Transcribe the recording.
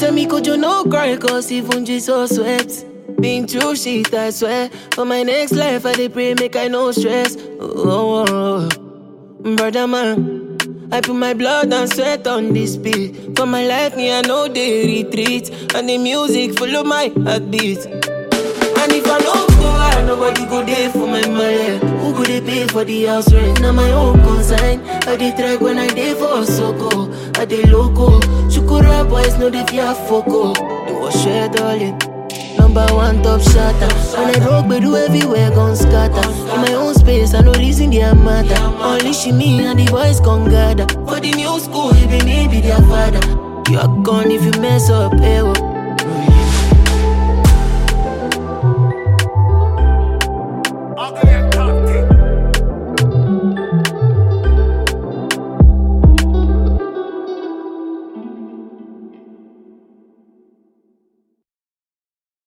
tell me could you no cry cause even Jesus sweat Been through shit I swear For my next life I dey pray make I no stress oh, oh, oh. Brother man I put my blood and sweat on this beat For my life me I know they retreat And the music follow my heartbeat And if I no go out, nobody go there for my money. Who go they pay for the house rent? Now my own consign. I dey track when I dey for Soko. I dey loco. Shukura boys know they fear foco. They was share darling. Number one top shotter. When I rock, but do everywhere gon' scatter. In my own space, I no reason they matter. Only she me and the boys gon' gather. For the new school, even me be their father. You are gone if you mess up, eh? oh.